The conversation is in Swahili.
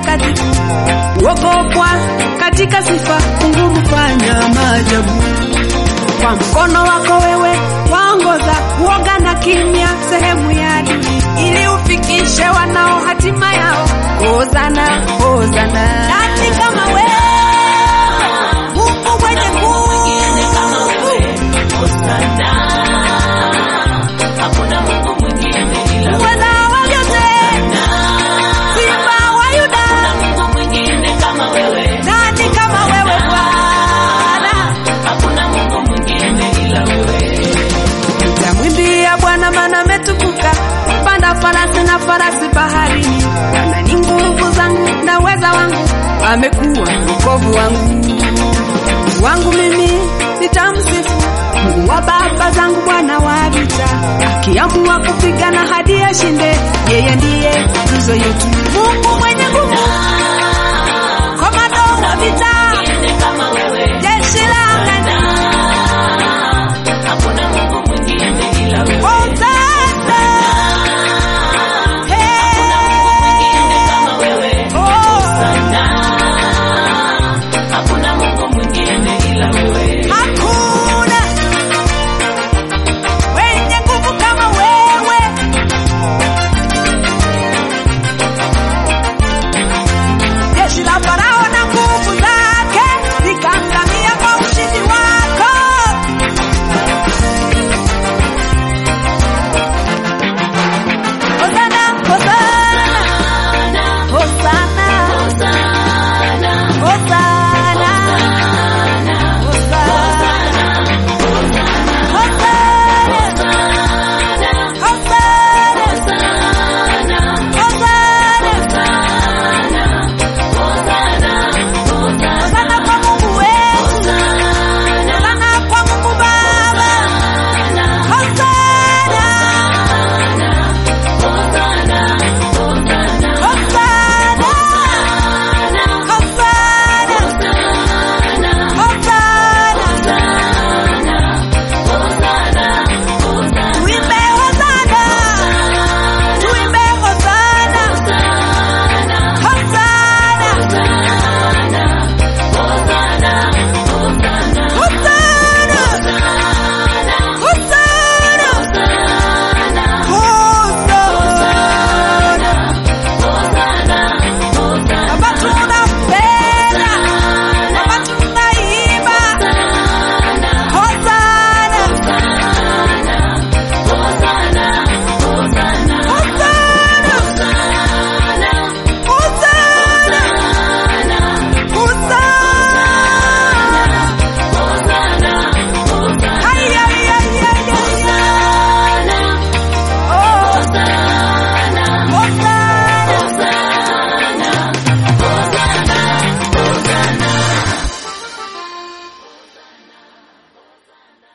mtakatifu, uogopwa katika sifa, Mungu hufanya maajabu. Kwa mkono wako wewe waongoza uoga na kimya sehemu ya adui, ili ufikishe wanao hatima yao. Hosana, hosana. Nani kama wewe Mungu mwenye nguvu Hakuna Mungu mwingine ila Mweza wa vyote, Simba wa Yuda, Mungu mwingine kama wewe. nani kama wewe Bwana? Hakuna Mungu mwingine ila wewe. Nitamwimbia Bwana maana ametukuka, panda farasi na farasi baharini. Bwana ni nguvu zangu na uweza wangu, amekuwa wokovu wangu. Mungu wangu mimi nitamsifu, Mungu wa baba zangu, Bwana wa vita. Akiamua kupigana hadi ashinde, yeye ndiye tuzo yetu. Mungu mwenye